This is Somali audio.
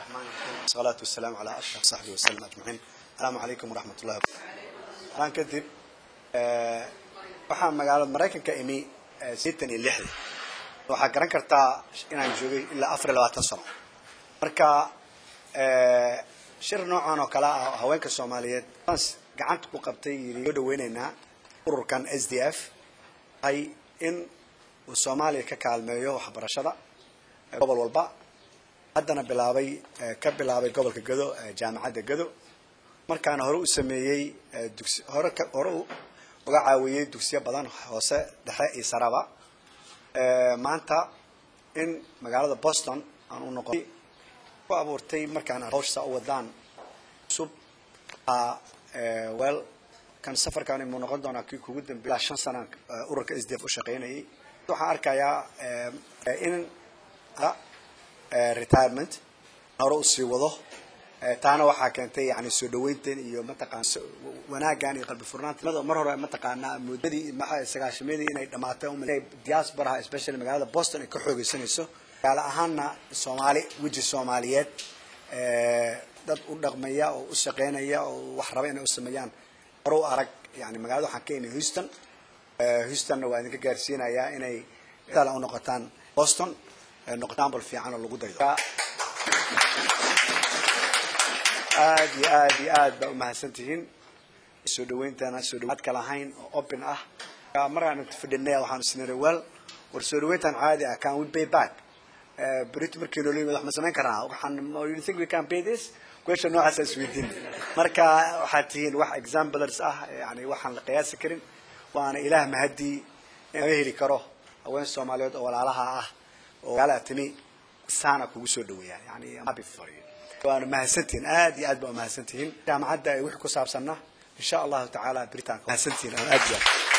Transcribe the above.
الرحمن الرحيم والصلاة والسلام على أشرف صحبه وسلم أجمعين السلام عليكم ورحمة الله الآن كدب waxaan magaalada maraykanka imi sideetan iyo lixda waxaa garan kartaa inaan joogay ilaa afar iyo labaatan sano marka shir noocan oo kale ah haweenka soomaaliyeed gacanta ku qabtay yiri soo dhaweyneynaa ururkan s d f hay in uu soomaaliya ka kaalmeeyo waxbarashada gobol walba haddana bilaabay ka bilaabay gobolka gado jaamacadda gado markaana hore u sameeyey dugsi hore hore uga caawiyey dugsiyo badan hoose dhexe iyo saraba maanta in magaalada boston aan u noqon ku abuurtay markaan hawshsa u wadaan cusub wel kan safarkan imuu noqon doonaa kii kugu dambeey ilaa shan sanaan ururka s d f u shaqaynayay waxaan arkayaa in retirement hore usii wado taana waxaa keentay yani soo dhaweyntan iyo mataqaan wanaagan iyo qalbi furnaanta mar hore mataqaanaa muddadii sagaashameedii inay dhamaatay diasporaha especially magaalada boston ay ka xoogeysanayso gaala ahaanna soomaali weji soomaaliyeed dad u dhaqmaya oo u shaqeynaya oo wax raba inay u sameeyaan hore u arag yani magaalada waxaan ka inay houston houstonna waa idinka gaarsiinayaa inay u noqotaan boston noqotaan bal fiican oo lagu dayo aad iyo aad iyo aad baa umahadsan tihiin soo dhaweyntana soo dhawaad ka lahayn oo open ah markaan fadhinay waxaan isniri well war soo dhaweyntan caadi ah can we pay back berito markii noo yimid wax ma samayn karnaa waxaan you think we can pay this question noocaas is weydiin marka waxaad tihiin wax examples ah yani waxaan la qiyaasi karin waana ilaah mahadii in laga heli karo haween soomaaliyeed oo walaalaha ah oo gaala timi saana kugu soo dhaweeya yani happy for you waana mahadsantihiin aad iyo aad baa umahadsantihiin jaamacadda wixii ku saabsanna insha allahu tacaala beritaan mahadsantihiin aad iyo aad